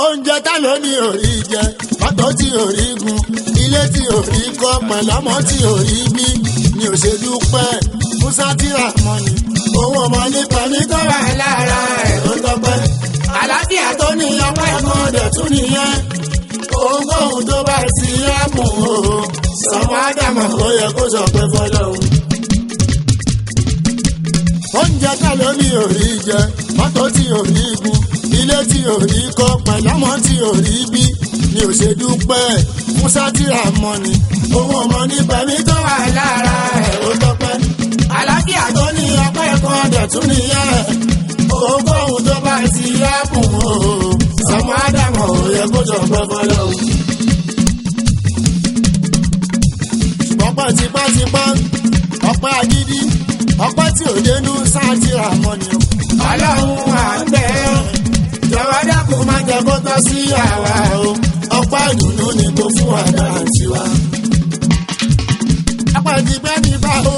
oúnjẹ tá ló ní orí jẹ mọ́tò tí orí gun ilé tí orí kọ́ pẹ̀lọ́mọ tí orí bí ni ò ṣe dúpẹ́ musa tíra mọ́ni owó ọmọ nípa ní tó wà lára ẹ̀ ló tọ́pẹ́ àlàáfíà tó ní ọpẹ́ kan dẹ̀ tún nìyẹn ohunkóhun tó bá ti yá mú o sọmọ ádámọ̀ ó yẹ kó sọ pé fọlọ́hún oúnjẹ tá ló ní orí jẹ mọ́tò tí orí gun ilé tí orí kọ́ pẹ̀lọ́mọ tí orí bí ni ò ṣe dúpẹ́ musa tíra mọ́ni owó ọmọ nípa mi tó wà lára ẹ̀ ó tọ́pẹ́ àlàáfíà tó ní ọpẹ́ kan dẹ̀ tún nìyẹn ohunkóhun tó bá ti yá kùn ó sọmọ ádámọ̀ ò yẹ kó sọ pé fọlọ́hún. ṣùgbọ́n pẹ́ tipátipá ọpẹ́ agídí ọpẹ́ tí ò dénú sáàtìrà mọ́ni o. ọlọ́run à ń bẹ̀ ẹ́ jọ̀wọ́ dákun má jẹ́ kó tọ́ sí àwa o ọpẹ́ ìdùnnú ni kò fún wa dára tiwa. ọpẹ́ tipẹ́tipá o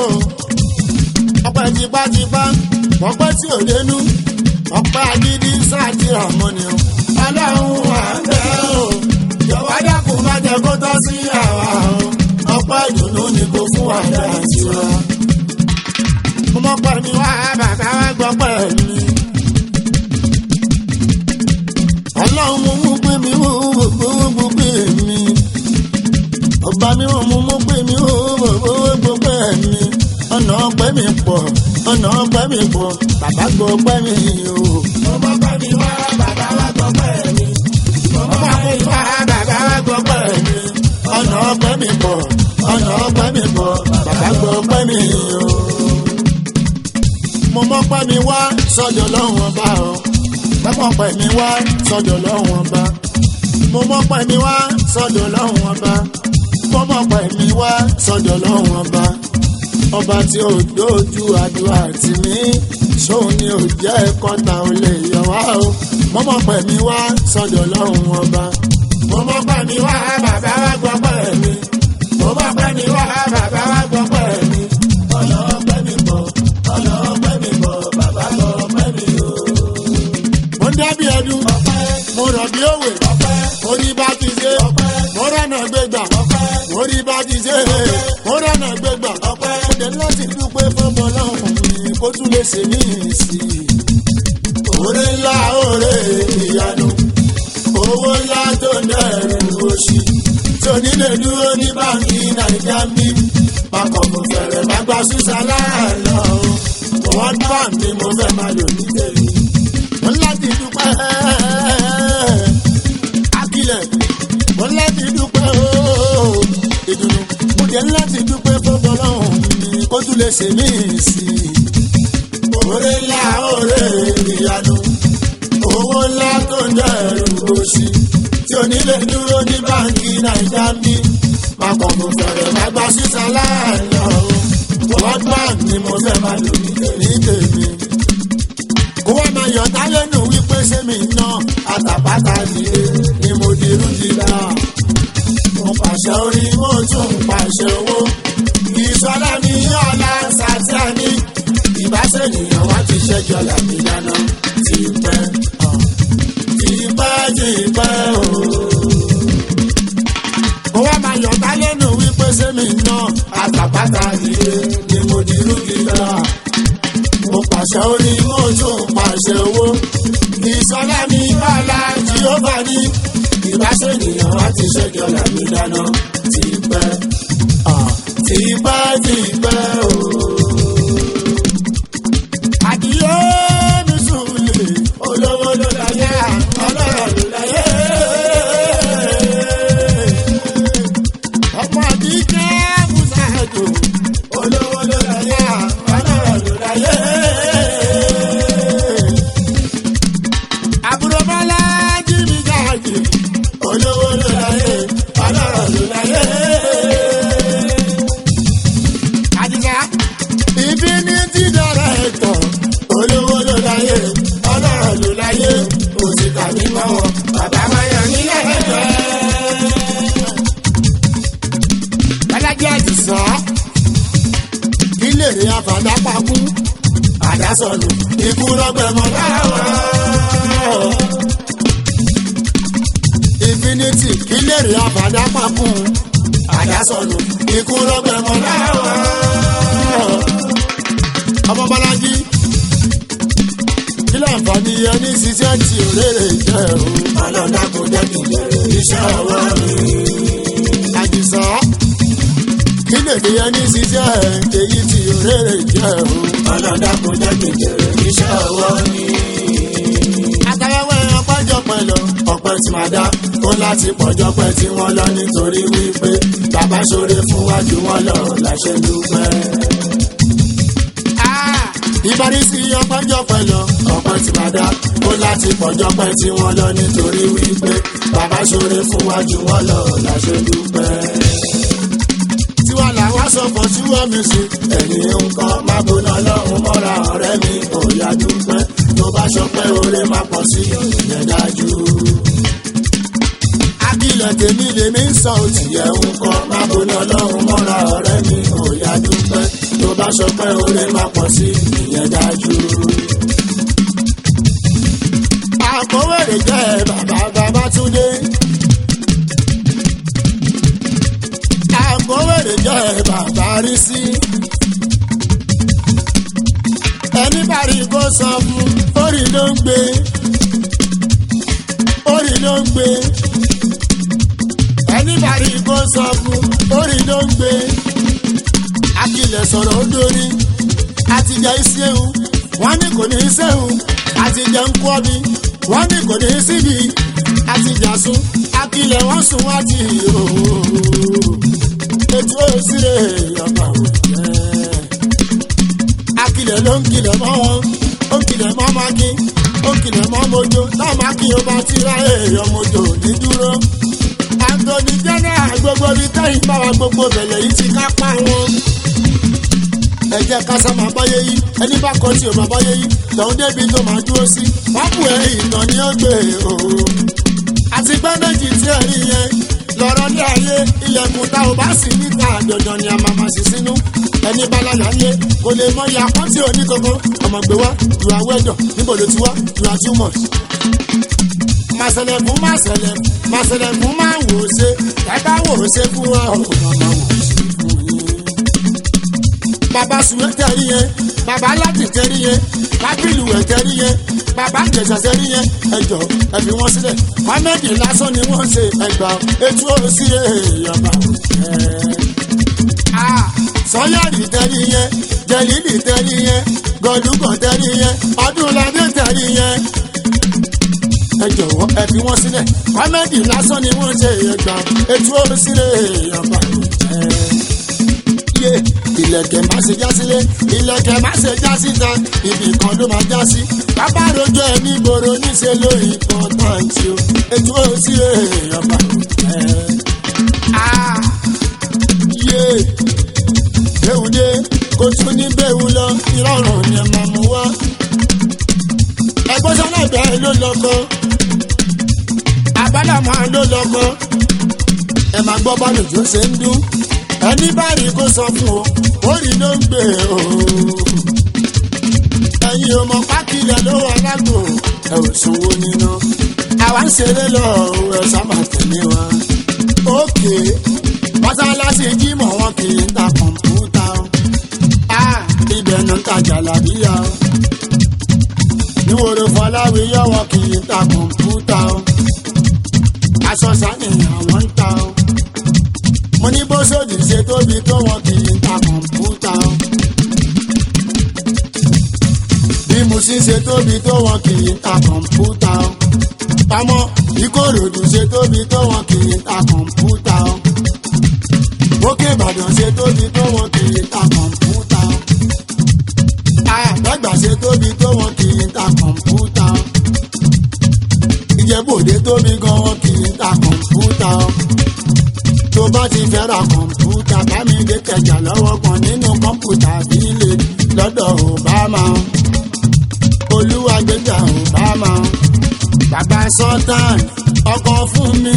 ọpẹ́ tipátipá ọpẹ́ tí ò dénú ọpẹ́ agídí sáàtìrà mọ́ni o. ọlọ́run à ń bẹ̀ ẹ́ o jọ̀wọ́ dákun má jẹ́ kó tọ́ sí àwa o ọpẹ́ ìdùnnú ni kò fún wa dára tiwa mo pẹ̀ mi wá bàbá wa gbọ́ pẹ̀ mi. ọlọ́run mo mú pé mi wò gbogbo pé mi. ọba mi wò mo mú pé mi wò gbogbo pé mi. ọ̀nà ọpẹ́ mi pọ̀ ọ̀nà ọpẹ́ mi pọ̀ bàbá gbọ́ pẹ́ mi o. mo mọ̀ pẹ́ mi wá bàbá wa gbọ́ pẹ́ mi. mo mọ̀ pẹ́ mi wá bàbá wa gbọ́ pẹ́ mi. ọ̀nà ọpẹ́ mi pọ̀ ọ̀nà ọpẹ́ mi pọ̀ bàbá gbọ́ pẹ́ mi o mo mọ̀ pé mi wá sọ́dọ̀ lọ́wọ́n ọba o mọ̀ pé mi wá sọ́dọ̀ lọ́wọ́n ọba mo mọ̀ pé mi wá sọ́dọ̀ lọ́wọ́n ọba mo mọ̀ pé mi wá sọ́dọ̀ lọ́wọ́n ọba ọba tí ó dojú àdúrà tì mí ṣóun ni ò jẹ́ kọ́ta ò lè yọ wá o mo mọ̀ pé mi wá sọ́dọ̀ lọ́wọ́n ọba mo mọ̀ pé mi wá bàbá wa gbọ́ pé mi mo mọ̀ pé mi wá bàbá wa gbọ́ pé mi ọlọ́pẹ́ mi bọ̀ ọlọ́pẹ́ mi bọ̀ bàbá lọ́pẹ́ mi o. mo ń dábìí ẹdun mo rọ̀ bí òwe mo rí bá ti ṣe mo rọ̀nà gbégbà mo rí bá ti ṣe mo rọ̀nà gbégbà mo dé láti dúpẹ́ fọ́bọ̀ lọ́hùn mi kó tún lè ṣe ní ìsìn. òré ńlá òré ìyanu owó ńlá tó ń dẹrù oṣù tí onílé dúró ní báńkì nàìjíríà mi pákọ̀ mo fẹ̀rẹ̀ má gba sísá láàlọ́ wọ́n bá mi mo fẹ́ máa lò ní tèmi. mo ń láti dúpẹ́ akílẹ̀ mo ń láti dúpẹ́ ìdùnnú mo jẹ́ láti dúpẹ́ fọ́fọ́ lọ́hùn mi kó tún lè ṣe mí sí i. òré ńlá òré ìyanu owó ńlá tó ń dẹrù òṣì tí onílé dúró ní báńkì nàìjíríà mi pápọ̀ mo fẹ̀rẹ̀ má gba sísá láàlọ́ world bank ni mo fẹ́ máa lò ní tèmi. kó wá máa yọ̀ tálẹ́nu wípé sẹ́mi ná àtàpátá nìyé ni mo dirú dìgbà. mo pàṣẹ orí mo tún pàṣẹ owó. ìṣọ́lá mi ọ̀la sàtíà ní ìbáṣẹ̀nìyàn wá ti ṣẹ́jọ́ làbí dáná ti pẹ́ ti pẹ́ ti pẹ́ ooo kó wá máa yọ̀tá lẹ́nu wípé sẹ́mi náà àtàpátá nìyé ni mo di rúgìlá. mo pàṣẹ orí mo tún pàṣẹ owó. ìsọlá mi bàlá jehova ní ìbáṣẹ̀nìyàn á ti ṣẹ́jọ́ làmì dáná ti pẹ́ ti pẹ́ ti pẹ́ o. àdìyẹ mi sùn lè olówó ló láyé ọlọ́rọ̀ ló láyé. ọmọ àdìjẹ́ musaajo olówó ló láyé ọlọ́rọ̀ ló láyé. àbúrò bọ́lá jíbi jáde olówó ló láyé ọlọ́rọ̀ ló láyé. àdìjẹ́ ibi ní ti dọ̀rọ̀ ẹ̀tọ́ olówó ló láyé ọlọ́rọ̀ ló láyé òsìkà ní mọ́wọ́ bàbá máa yàn nílẹ̀ ẹ̀jẹ̀ alájẹ àdìsá ilé rẹ àfàdápakú àdásọlù ikú lọgbẹmọ láwọn. infinity kí lè rí àbádá pàkún àdásọ̀nù ikú lọ́gbẹ̀mọ́ láwọ̀ ọmọ bọ́lájí kí láǹfààní ẹni ṣiṣẹ́ tí òrèrè jẹ́ o. ọlọ́dà kò jẹ́ kí n bẹ̀rẹ̀ iṣẹ́ ọwọ́ mi. àjùsọ kí lèdè ẹni ṣiṣẹ́ èyí tí òrèrè jẹ́ o. ọlọ́dà kò jẹ́ kí n bẹ̀rẹ̀ iṣẹ́ ọwọ́ mi. àtàwẹ́wẹ́ ọpẹ́jọ pẹ̀lú ọpẹ́ tí máa dá ó láti pọ̀jọ́ pẹ́ tí wọ́n lọ nítorí wípé bàbá ṣoore fún wájú wọn lọ láṣẹ dúpẹ́ ìbárísí ọpẹ́jọ́ pẹ̀lú ọpẹ́ tí máa dá ó láti pọ̀jọ́ pẹ́ tí wọ́n lọ nítorí wípé bàbá ṣoore fún wájú wọn lọ láṣẹ dúpẹ́. tiwa làwa sọ fọ tí wọ́n mi sí ẹ̀yìn nǹkan má bóná lọ́hùn mọ́ra ọ̀rẹ́ mi ò yá dúpẹ́ tó bá ṣọpẹ́ oore má pọ̀ sí ìyẹn dájú. akílẹ̀ tèmi lèmi ń sọ òtì ẹ̀ nǹkan má bóná lọ́hùn mọ́ra ọ̀rẹ́ mi ò yá dúpẹ́ tó bá ṣọpẹ́ oore má pọ̀ sí ìyẹn dájú. àkówèrè jẹ́ bàbá Babátúndé. àkówèrè jẹ́ bàbá Rísí. ẹni bá rí kó sọ fún orí ló ń gbé orí ló ń gbé ẹni bá rí kó sọ fún orí ló ń gbé akilẹ̀ sọ̀rọ̀ ó dórí àtijọ́ ìṣẹ́hùn wọ́n ní kò ní í ṣẹ́hùn àtijọ́ ń kọ́ mi wọ́n ní kò ní í síbi àtijọ́ sùn akilẹ̀ wọ́n sùn wá ti òòó ètò òsèré ọba òjẹ́ akilẹ̀ ló ń kilẹ̀ mọ́ wọn ó ń kilẹ̀ mọ́ mákì ó ń kilẹ̀ mọ́ mojo náà mákì ó bá ti ra èèyàn mojo ní dúró Anthony general gbogbo bíi tẹ́yìn bá wa gbogbo bẹ̀lẹ̀ yìí ti ká pa wọn ẹ jẹ́ ká sá máa báyé yí ẹni bá kọ́ tí o máa báyé yí tọ̀hún débi tó máa dúró sí wọ́n bù ẹ́ ìtàn ní ọgbẹ́ o. àti gbẹ́ méjì tí ẹ rí yẹn lọ́rọ́ ní ayé ilẹ̀kùn tá ò bá sì níta dandan ni a máa máa sì sínú ẹni bá lálẹ́ ayé kò lè mọ iye àpọ́n tí ò ní kankan ọmọ gbé wá ìwà wẹ́dọ̀ níbo ló ti wá ìwà too much. màṣẹlẹ̀ fún màṣẹlẹ̀ màṣẹlẹ̀ fún máa wò ó ṣe kẹ́kẹ́ wò ó ṣe fún wa ọ̀hún máa wò ó ṣe fún yín bàbá sùwé tẹ̀rí yẹn bàbá láti tẹ̀rí yẹn lábìlù ẹ̀ tẹ̀rí yẹn bàbá jẹ̀sà tẹ̀rí yẹn ẹjọ́ ẹ fi wọ́n sílẹ̀ kọ́mẹ́dì lásán ni wọ́n ṣe ẹgbà etí ó sí èèyàn bá sọ́yàrì tẹ̀rí yẹn jẹ̀lílì tẹ̀rí yẹn gọ̀dúgọ̀ tẹ̀rí yẹn ọdúnladé tẹ̀rí yẹn ẹ jọ̀wọ́ ẹ fi wọ́n sílẹ̀ kọ́mẹ́dì lásán ni wọ́n ṣe ẹgbà etí ó sí èèyàn bá yé ilẹ̀kẹ̀ má ṣe já sílé ilẹ̀kẹ̀ má ṣe já síta ibì kan ló máa já sí bàbá rojọ́ ẹ ní gbòòrò níṣẹ́ ló ìpọ́táǹtì o ètò òsì èèyàn bá yé bẹ́ẹ̀ dé kó tún ní bẹ́ẹ̀ lọ ìrọ̀rùn ni ẹ máa mú wá ẹgbẹ́ sọ́nà ìbẹ̀rẹ̀ ló lọ́kọ́ àbádàmọ́ ló lọ́kọ́ ẹ máa gbọ́ bá lòjó ṣe ń dún ẹni báyìí kó sọ fún o orí ló ń gbé o. ẹ̀yin ọmọ pákílẹ̀ ló wà lágbo ẹ ò sanwó níná. àwa ń ṣeré lọ ẹ sábà tẹ̀lé wa. òkè mọ́sálásí jímọ̀ wọn kì í ta kọ̀ǹpútà o. a ibẹ̀ náà ń tajà làbíyá o. níwòrò fọláwíyọ́ wọn kì í ta kọ̀ǹpútà o. aṣọ sàníyàn wọn ń ta o mo ní bó sódì ṣe tóbi tó wọn kì í ta kọ̀ǹpútà o. bí mo sì ṣe tóbi tó wọn kì í ta kọ̀ǹpútà o. pamọ́ ìkòròdú ṣe tóbi tó wọn kì í ta kọ̀ǹpútà o. òkè ìbàdàn ṣe tóbi tó wọn kì í ta kọ̀ǹpútà o. àgbàgbà ṣe tóbi tó wọn kì í ta kọ̀ǹpútà o. ìjẹ́bòde tóbi gan wọn kì í ta kọ̀ǹpútà o tó bá ti fẹ́ ra kọ̀ǹpútà bá mi dé kẹjà lọ́wọ́ kan nínú kọ̀ǹpútà bílẹ̀ lọ́dọ̀ Obama olúwa gbẹ̀jà Obama bàbá sultan ọkọ̀ fún mi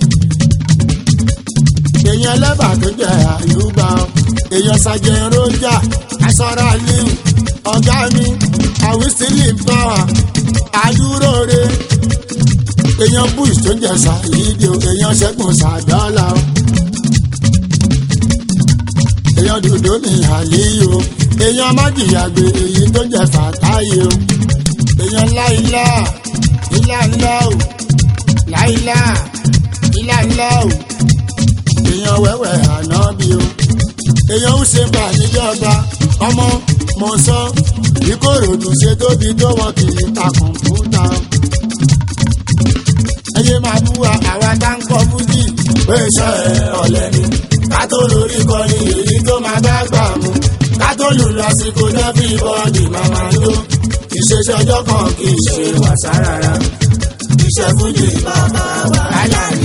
èèyàn lẹ́bà tó jẹ́ àyùbá èèyàn sàjẹ́ rojà asọ́ra liu ọ̀gá mi àwísílì pàwà àdúró re èèyàn bush tó ń jẹ ṣàyídì o èèyàn ṣẹ́gun ṣàdọ́là o èèyàn dòdò ní àlíyò èèyàn májìyàgbé èyí tó ń jẹ fàtáyé o èèyàn láìlá ilá ńlá o láìlá ilá ńlá o èèyàn wẹ́wẹ́ ànábì o èèyàn ń ṣe bà níjọba ọmọ mọ̀ọ́sán ìkòròdú ṣe tóbi tó wọn kì í ta kọ̀ǹpútà o ẹyẹ máa bú wa àwa tá ń kọ fújì pé iṣẹ́ ọ̀lẹ́ ni ká tó lórí kọni èyí tó máa bá gbà mú ká tó lù lásìkò lẹ́fì bọ́ọ̀dì máa máa jó ìṣeṣẹ́ ọjọ́ kan kì í ṣe wàsá rárá iṣẹ́ fújì bàbá wàhálà ni.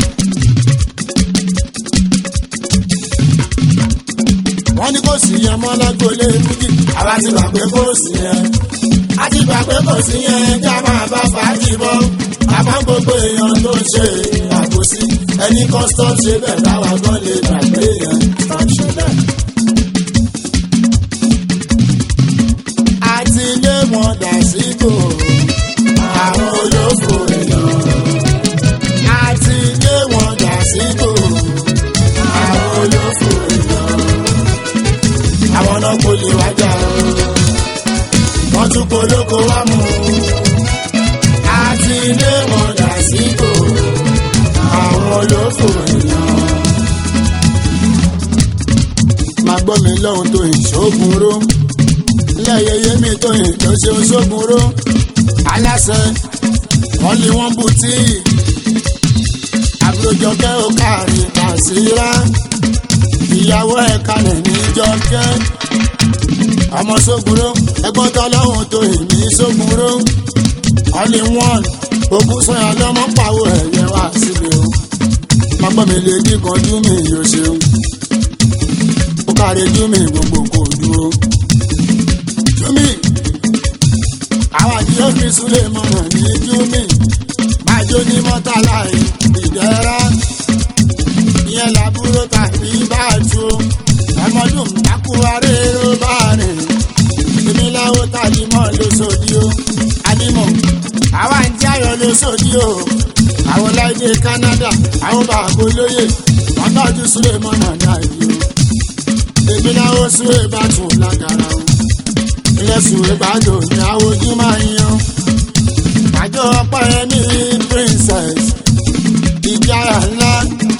wọ́n ní kò sí yẹn mọ́ lágbólé fújì àwa ti gbà pé kò sí yẹn a ti gbà pé kò sí yẹn já máa bá fàájì bọ́ àmọ́ gbogbo èèyàn tó ń ṣe àbòsí ẹni kan stop ṣe bẹ́ẹ̀ láwa gan lè gbàgbé yẹn stop ṣe bẹ́ẹ̀. àti ilé wọn dà síbò àwọn olófò èèyàn àti ilé wọn dà síbò àwọn olófò èèyàn àwọn náà kò lè wájà o wọ́n tún polóko wá mú un àti ilé wọn dà síbò àwọn olófò èèyàn. máa gbọ́ mi lọ́hùn tó ìṣògùn ró lẹ́yẹyẹ mi tó ìjọ ṣe oṣogun ró aláṣẹ wọ́n lé wọ́n bù tí àbúròjọkẹ́ ó kárí kàṣírá ìyàwó ẹ̀ kalẹ̀ níjọkẹ́ ọmọ sógunró ẹgbọ́n tọ́lọ́hùn tó ìmí sógunró all in one ogun sọyà lọmọ pàwọ ẹyẹ wá síbi o mọgbọ́n mi lè kíkan jú mi yóò ṣeun ó kárí jú mi gbogbo kò dúró jú mi àwọn àdìyẹ fi súlẹ̀ mọ̀nà ní jú mi máa jó ní mọ́tàlá ìdẹ́ra ìyẹn làbúrò tàbí bá tu ọmọdún takuwaré ló bá rìn èmi láwọ tàbí mọ́ lóṣòdì o àdìmọ̀ àwa ń jẹ́ ayọ̀ lóṣòdì o àwọn láìdé Canada àwọn bàbá olóyè wọn tọ́jú súlẹ̀ mọ́nà ní àyè o èmi láwọ súwé bá tún lágara o ilé súwé bá dò ní àwọn ojú máa ń yan àjọ ọpẹ́ ní princess ìjára ńlá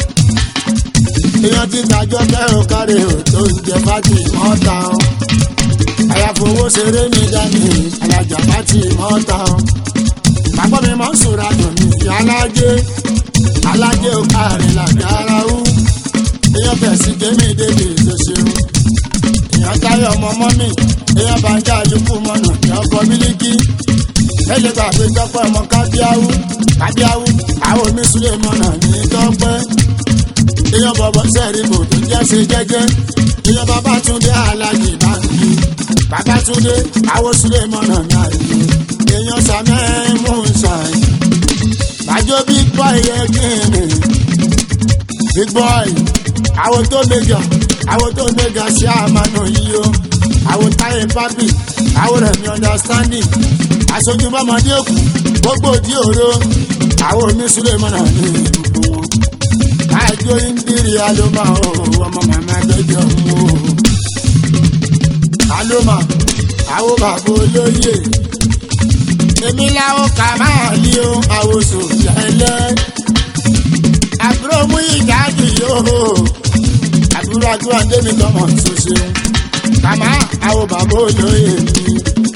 èèyàn ti tàjọ kẹrò kárí o tó ń jẹ fájì mọ́ta o àyàfowó ṣeré ní dání alájà fájì mọ́ta o bàbá mi máa ń sòrò àdùn ní ìyá alájẹ alájẹ ò kárí làgàrà ó èèyàn fẹ̀sí kémi débi ìṣoṣeun èèyàn táyọ̀ ọmọ mọ́mì èèyàn bá ń já àlùkù mọ́nà ní ọkọ̀ mílíkì ẹ̀jẹ̀ gbà pé tọ́pẹ́ ọmọ kábíáwú kábíáwú àwọn omi súlẹ̀ mọ́nà ní tọ́pẹ́ èèyàn bọ̀bọ̀ sẹ́ẹ̀rìbò tó jẹ́ ṣe jẹ́jẹ́ èèyàn Babátúndé alájì báńkì Babátúndé àwọn súlẹ̀ mọ́nà ní àyè èèyàn sàmẹ́ mùsàì bàjọ́ big boy yẹ kíni big boy àwọn tó mega àwọn tó mega ṣe àmàna yìí o àwọn táyé pápì àwọn rẹ̀mí understanding aṣojú bọ́mọdé òkú gbogbo òdì òro àwọn omi súlẹ̀ mọ́nà ní gbogbo wọn àjọ ìndírí alóma o ọmọ màmá gbẹjọ mú o alóma àwọn bàbá olóyè èmi làwọn kà máa lé o àwòsò lẹ́lẹ́ àbúrò mú ìdájú yóò àbúrò àdúrà démi tọmọ ṣoṣo kàmá àwọn bàbá olóyè mi.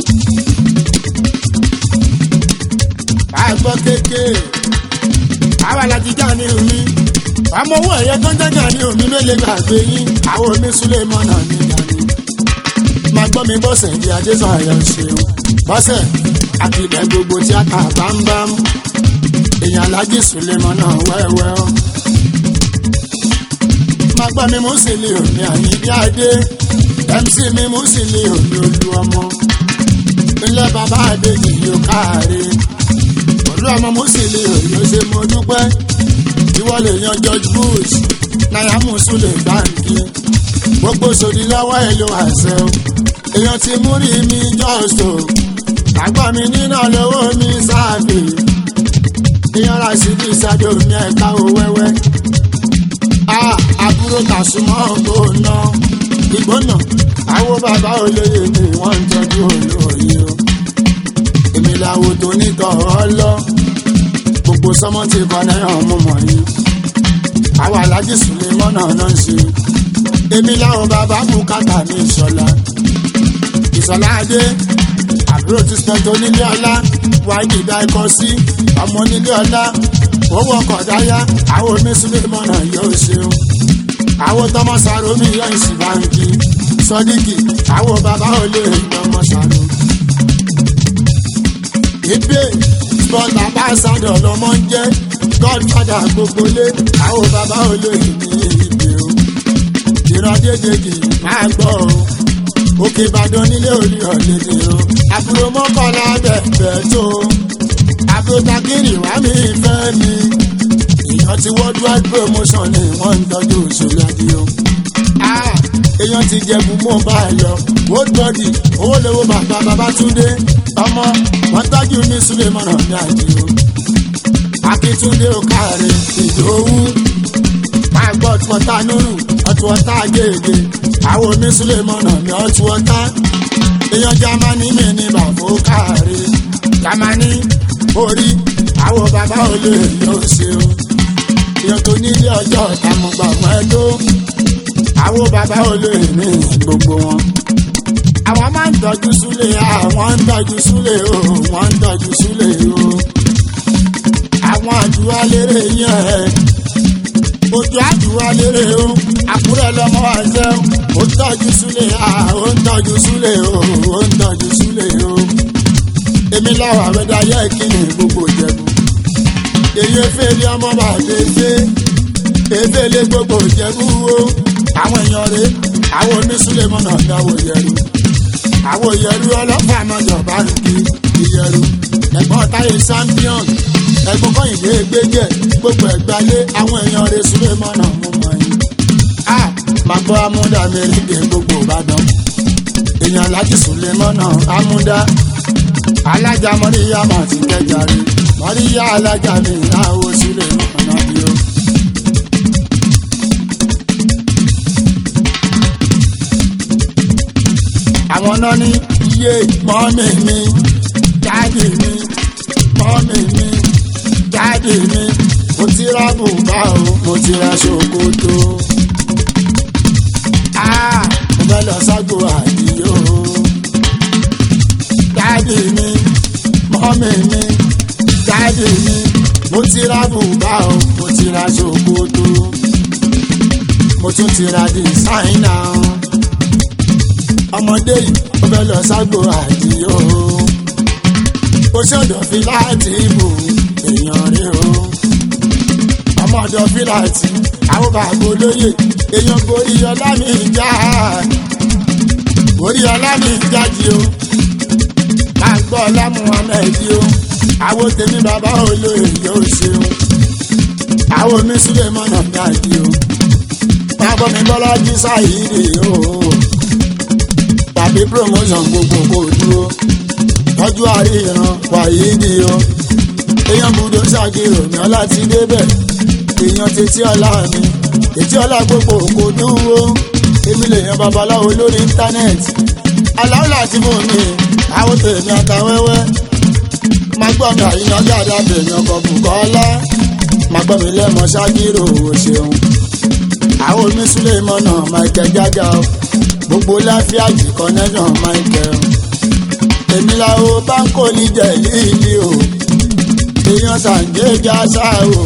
àgbọ̀ kékeré àwa láti já ní omi ọmọ owó ẹ̀yẹ tó ń jẹ́jà ní omi ló lè gbàgbé yín àwọn omi súlẹ̀ mọ́nà ní ìdání. máa gbọ́ mi bọ́sẹ̀ di adéṣọ́ àyọ̀ ṣeun bọ́sẹ̀ àkìlẹ̀ gbogbo tí a kà bámbám èèyàn alájí súlẹ̀ mọ́nà wẹ́wẹ́ ọ́. máa gbọ́ mi mú sílẹ̀ òní àyíndí adé mc mi mú sílẹ̀ òní olú ọmọ ilé bàbá àdéjì yóò káàárẹ̀ olú ọmọ mú sílẹ̀ òní ó ṣe mo dúpẹ́ ìwọ lè yan George Bush náírà mùsùlùmí báńkì gbogbo sòdì lọ́wọ́ èlò àṣẹ o èèyàn ti mú rí mi jọ́sọ̀ àgbà mi nínà lọ́wọ́ mi sáàbì èèyàn síbi ìsádò ní ẹ̀ka ò wẹ́wẹ́. a àbúrò tàṣùmọ́ gbóná ìgbóná àwọn bàbá olóyè ni wọ́n ń tọ́jú olóyè o. èmi làwọn tó nítọ̀ ọ́ lọ gbogbo sọmọ ti kọ náírà mú mọ̀ yín. àwọn alájí sùnlé mọ́nà náà ń ṣe. èmi làwọn bàbá mú kàtà ní ìṣọ̀lá. ìṣọ̀lá adé àbúrò ti sọ̀tò nílé ọlá wáyé dá ikọ̀ sí ọmọ nílé ọlá owó ọkọ̀ dáyà àwọn oníṣúlẹ̀ mọ́nà yóò ṣeun àwọn tọmọ sàrò mi yọ ìsì báńkì sọdíkì àwọn bàbá olè ọmọ sàrò. ìbé sport ambassador lọmọ ń jẹ godfather gbogbo lé àwọn bàbá olè ní ìbé o ìran dédéjì máa gbọ́ o òkè ìbàdàn nílé orí ọ̀lẹ́dẹ̀ o àbúrò mọ́kànlá bẹ̀bẹ̀ tó àbúrò takiri wá mi fẹ́ mi èèyàn ti worldwide promotion ni wọ́n ń tọ́jú òṣèlú adé o. èèyàn ti jẹ̀bù mọ́ bá a lọ world body owó lówó bàbá babatunde ọmọ wọn tọ́jú ní sulemana ní àdìo. akíntúndé òkàrẹ ìdòwú máa gbọ́ ọ̀túnwọ́tá nùrù ọ̀túnwọ́tá gègé àwọn omi sulemana ní ọ̀túnwọ́tá èèyàn jamani mi ní bàbá òkàrẹ jamani orí àwọn bàbá olè yóò ṣeun èèyàn tó nílé ọjọ́ ìtàmùgbà wọn ẹ tó àwọn bàbá olè ní gbogbo wọn. àwọn máa ń tọ́jú súlẹ̀ àwọn ń tọ́jú súlẹ̀ o wọ́n ń tọ́jú súlẹ̀ o. àwọn àdúrà lérè yẹn ẹ ojú àdúrà lérè o àkúrẹ́ lọ́mọ àṣẹ ó ń tọ́jú súlẹ̀ ó ń tọ́jú súlẹ̀ o ó ń tọ́jú súlẹ̀ o. èmi láwọn àwẹ̀dáyẹ kí ni gbogbo jẹ̀bù èyí efeele ọmọ bá dédé efeele gbogbo ìjẹ̀bú o àwọn èèyàn rè àwọn onísúlẹ̀mọ́ náà dáwọ́ yẹru àwọn yẹru ọlọ́pàá àmọ́jọ bá ń kí ìyẹru ẹ̀gbọ́n táyé champion ẹ̀gbọ́n kọ́yìndé gbẹ́jẹ̀ gbogbo ẹ̀gbálé àwọn èèyàn rè súlẹ̀mọ́ náà mú mọ́ yín. a máa gbọ́ amúdá mẹ́rìndé gbogbo ìbàdàn èèyàn láti súlẹ̀mọ́ náà amúdá alájà mọ́ríyá máa ti kẹjà rí mọ́ríyá alájà mi láwo sílẹ̀ ọ̀nà bí o. àwọn náà ní iye mọ́mì mi dáàdì mi mọ́mì mi dáàdì mi mo ti ra bùbá o mo ti ra ṣòkòtò. mo fẹ́ lọ ságbo àdìyó dáàdì mi mọ́mì mi dáàdì mi mo ti ra bùbá o mo ti ra ṣòkòtò mo tún ti ra dìsáínà ọmọdé yìí ó fẹ́ lọ ságbo àdìyó ó ṣọ̀dọ̀ fi láti ibò èèyàn rí o ọmọdọ̀ fi láti àwọn bàbá olóyè èèyàn gorí ọlá mi já gorí ọlá mi jáde o máa gbọ́ ọlá muhammed o àwọn tèmi bàbá olóyè yóò ṣeun àwọn mi sílẹ̀ mọ́nà dáàdì o bàbá mi bọ́lá jí sáyìírì o tàbí promotion gbogbo kò dúró tọ́jú àríyàn wàyí ni o èèyàn gbúdọ̀ ṣàkírò ní ọlá ti débẹ̀ èèyàn tètè ọlá mi tètè ọlá gbogbo kò dúró èmi lè yan babaláwo lórí íńtánẹ́ẹ̀tì aláwọ̀ láti fún mi àwọn tèmi àtàwẹ́wẹ́ máa gbọ́ mi àyíyan dáadáa bèèyàn kan bùkọ́lá máa gbọ́ mi lẹ́mọ̀ ṣákírò ò ṣeun àwọn omi súlẹ̀ mọ́nà michael jaga o gbogbo láfíàjì connection michael èmi làwọn báńkò ní jẹ̀líìlì o èèyàn sàǹgéjà ṣá o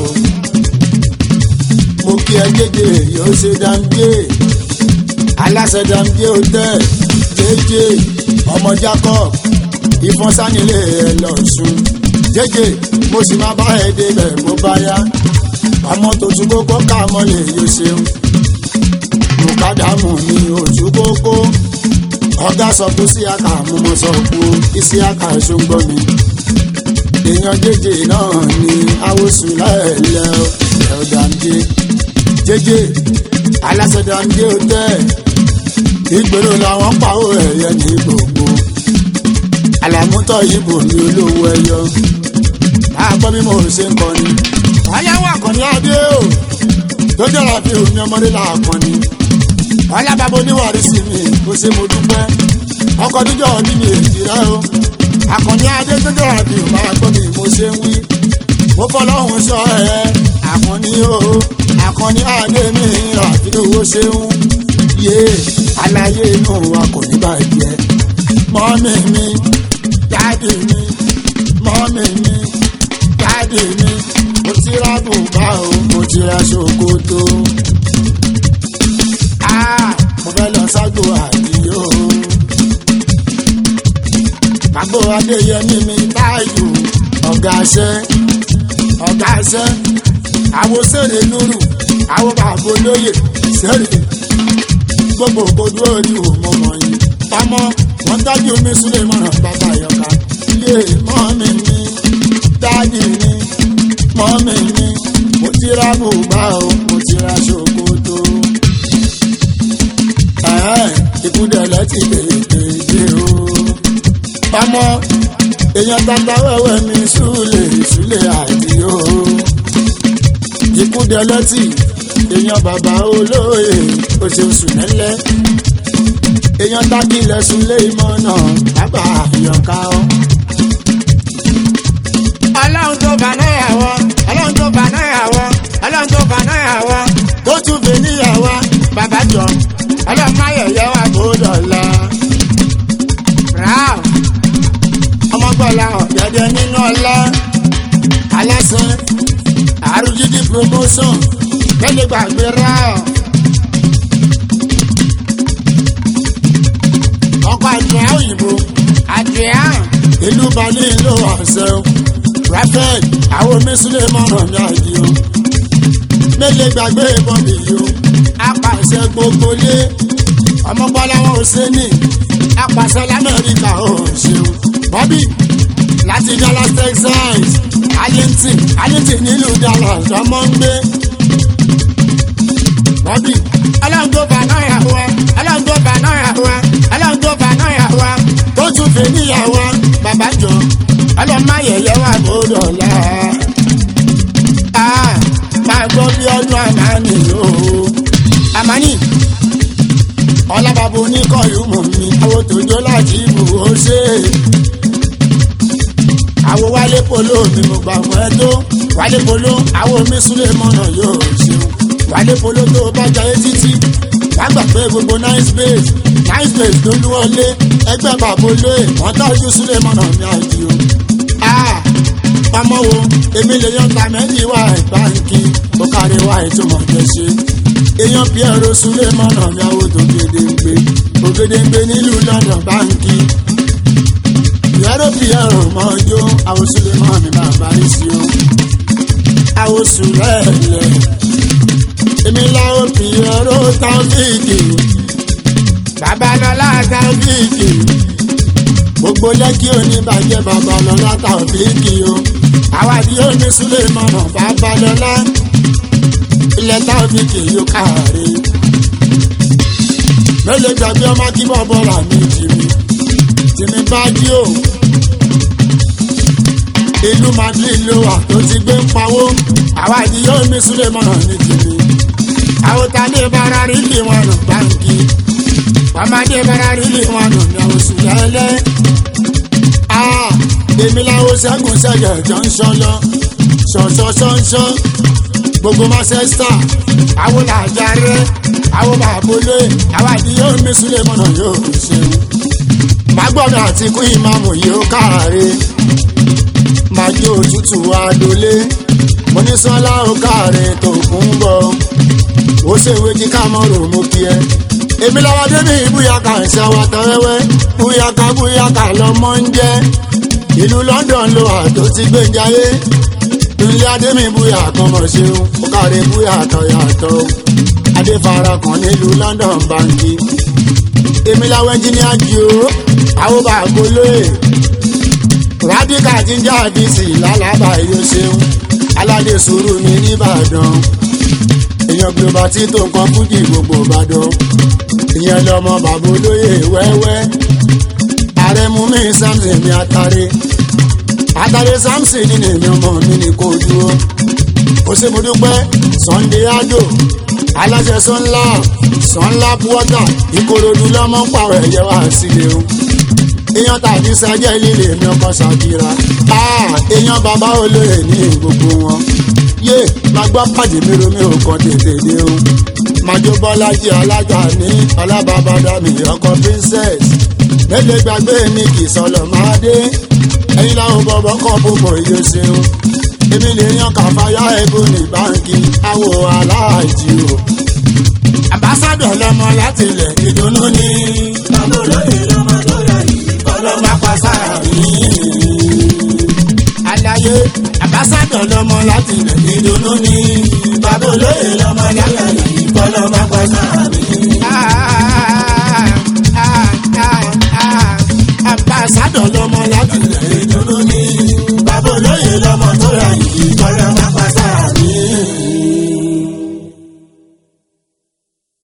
mo kí ẹ kéde yóò ṣe dáńgé aláṣẹ dáńgé hotel jẹjẹ ọmọ jacob ìfọ̀nsánilé ẹ lọ́sùn jẹjẹ mo sì máa bá ẹ débẹ̀ bó bá yá ọmọ tó tún kókó ká mọ́lẹ̀ yóò ṣeun mùkádàmù ní ojú kókó ọ̀gá sọ fún síyáka mú mo sọ fún ìsíyáka ṣùgbọ́n mi èèyàn jẹjẹ náà ní awosùn láẹ̀lẹ́ ẹ̀ọ́dàmjẹ jẹjẹ alásẹ̀dàmjẹ òtẹ́ ìgbèrò làwọn pàwọ́ ẹ̀yẹ ní gbogbo àlàmútọ̀ ìbò ní olówó ẹyọ àgbọ̀ bí mo ṣe ń kọni. ayáwó àkànní adé o tó jọra fi omi ọmọdé là kọni. ọlábàbọ oníwàrí sí mi kò ṣe mo dúpẹ́ ọkọ̀ tó jọ ọdún mi èjì rẹ o. àkànní adé tó jọra fi omi ọmọdé mi mo ṣe ń wí. mo fọlọ́hún sọ ẹ àkànní o àkànní adé mi àfi owó ṣe ń yé aláyé inú wa kò ní bàjẹ́ mọ́mí mi dáàdì mi mọ́mí mi dáàdì mi mo ti ra bùbá o mo ti ra ṣòkòtò. Ah, mo fẹ́ lọ ságbo àdìyó. Màgbó Adéyẹmí mi báyò ọ̀gá iṣẹ́ ọ̀gá iṣẹ́ àwọn sèrè lóru àwọn bàbá olóyè sèrè gbogbo ògbódú ojú mo mọ̀ yín. Ọmọ wọn dájú mi súlẹ̀ mọ̀ràn bàbá yọ̀ká. Yé mọ́mí mi dáàdì mi mọ́mí mi mo ti ra bùbá o mo ti ra ṣòkòtò. Ẹ̀ẹ́ ìkúdẹ̀lẹ̀ ti tètè dé o. Ọmọ èèyàn tata wẹ́wẹ́ mi súlẹ̀ súlẹ̀ àdìo. Ìkúdẹ̀lẹ̀ ti èèyàn bàbá olóye oṣooṣù nẹ́lẹ́. Èèyàn tákìlẹ̀ súlẹ̀ ìmọ̀ náà bàbá àyọ̀ká ọ́ ọlọ́run tó bá náírà wọ ọlọ́run tó bá náírà wọ ọlọ́run tó bá náírà wọ tó tún fi níyàwó bàbá jọ ọlọ́run má yẹ̀yẹ́ wà kó dọ̀la. ràá ọmọgbọ́lá ọ̀gẹ̀dẹ̀ nínú ọlá aláṣẹ àrùjídì promotion tẹ́lẹ̀ gbàgbé rà ọ́. ọkọ̀ àjẹ́ òyìnbó àdìyà ìlú balẹ̀ ìlú ọ̀sẹ̀ raphael àwọn mísílẹ̀ mọ̀ràn ní àdìo mélòó gbàgbé ìbọn mi yìí o apàṣẹ gbogbo lé ọmọgbọ́lá wọn ò ṣe ní apàṣẹ lamẹ́ríkà ò ṣeun bọ́bí láti dallas texas arlington arlington nílùú dallas ọmọ ń gbé bọ́bí ọlọ́run tó bá náírà wọ ọlọ́run tó bá náírà wọ ọlọ́run tó bá náírà wọ tó tún fi níyàwó bàbá jọ ọlọ́run má yẹ̀yẹ́ wà ó dọ̀la. Ah, máa gbọ́ bí ọdún àmàní o. àmánì ọlábàbò oníkọ̀yù mọ̀ mi. àwọn tòjó láti ibù ó ṣe é. àwọn wálé polo mi mo gbà fún ẹ tó. wálé polo àwọn mi súlẹ̀ mọ́nà yóò ṣeun. wálé polo tó bá jayé títí. wá gbà pé gbogbo nice base nice base ló lú wọlé. ẹgbẹ́ bàbá olóyè wọ́n tọ́jú súlẹ̀ mọ́nà mi àjì o. Ah, ọmọ wo èmi lè yan ta méjì wá ìbáǹkì ó kárí wá ìtumọ̀ jẹ ṣe èèyàn pierre sulé mọ̀nà mi àwọn tó gédéǹgbé ògédéǹgbé nílùú london báǹkì pierre pierre mọ́jọ́ àwọn sulé mọ́ mi máa parí sí o àwọn sùlẹ̀lẹ̀ èmi láwọn pierre tábìkì babalọ́lá tábìkì gbogbo lẹ́kí oníbàjẹ́ babalọ́lá tábìkì o àwàdí omi sulé mọ̀nà babalọ́lá ilẹ̀ tábìkì yóò káre mélòó gbàgbé ọmọ kí bọ́bọ́ rà mí jìmí tìmí bá jí o ìlú madrid ló wà tó ti gbé ń pawó àwàdí omi sulé mọ̀nà ní jìmí àwòtálẹ̀ bára rí lè wọn nù báńkì ọmọdé bára rí lè wọn nù ní oṣù lẹ́lẹ́ èmi làwọn ṣẹ́gun ṣẹ̀yẹ̀ jọ ń ṣọ́ lọ ṣọ̀ṣọ̀ṣọ̀ṣọ̀ gbogbo manchester àwọn làjàre àwọn bàbólé àwọn àdìyẹ omi súlẹ̀ mọ́nà yóò ṣeun magbọ́dọ̀ àti kú ìmáàmù yóò káre màjí òtútù adolé monísọ́lá ó káre tó kún bọ̀ ó ṣèwé kí kámọ́rò mú kí ẹ èmi làwọn débi búyàkà ń ṣàwátà wẹ́wẹ́ búyàkà búyàkà lọ́mọ ń jẹ́ ìlú london ló wà tó ti gbé jayé ilé adémi búyà kan mọ̀ ṣeun ó kárí búyà tọ̀yàtọ̀ adéfara kan nílùú london banki èmi làwọn ẹnjìníà jù ó àwọn bàbá olóyè rádíkà jíjà bísí lálàbà yóò ṣeun aládé sùúrù mi nìbàdàn èèyàn global tí tó nǹkan fújì gbogbo ìbàdàn ìyẹn lọmọ bàbá olóyè wẹ́wẹ́ ààrẹ mú mi samson mi atare àtàlẹ́ samson ní èmi ọmọ mi ní kò dúró ó ṣe mo dúpẹ́ sunday ado aláṣẹ sunla sunla water ìkòròdú lọ́mọ pààrọ̀ ẹ̀yẹ wá sílé o èèyàn tàbí sẹ́jẹ́ líle mi ọkọ̀ ṣàkíra èèyàn bàbá olóyè ní gbogbo wọn yé máa gbọ́ pàdé mi romi ò kàn tètè dé o májò bọ́lájí alájà ní ọlábàbàdà mi ọkọ̀ princess mélòó gbàgbé ní kì í sọlọ máa dé ẹyin láwọn bọ̀bọ̀ kọ́ púpọ̀ iye ṣeun èmi lè yan kàfáyà ẹ̀bùn ní báńkì àwò aláàjì o ambassadọ̀ lọmọ láti ilẹ̀ ìdùnnú ní bàbá olóyè lọ́mọ tó yà yìí ọlọ́mọ pàṣẹ mi. Àlàyé ambassadọ̀ lọmọ láti ilẹ̀ ìdùnnú ní bàbá olóyè lọ́mọ tó yà yìí ọlọ́mọ pàṣẹ mi. ambassadọ̀ lọmọ láti ilẹ̀ ìdùnnú ní bàbá olóyè lọ́mọ tó yà yìí ọlọ́mọ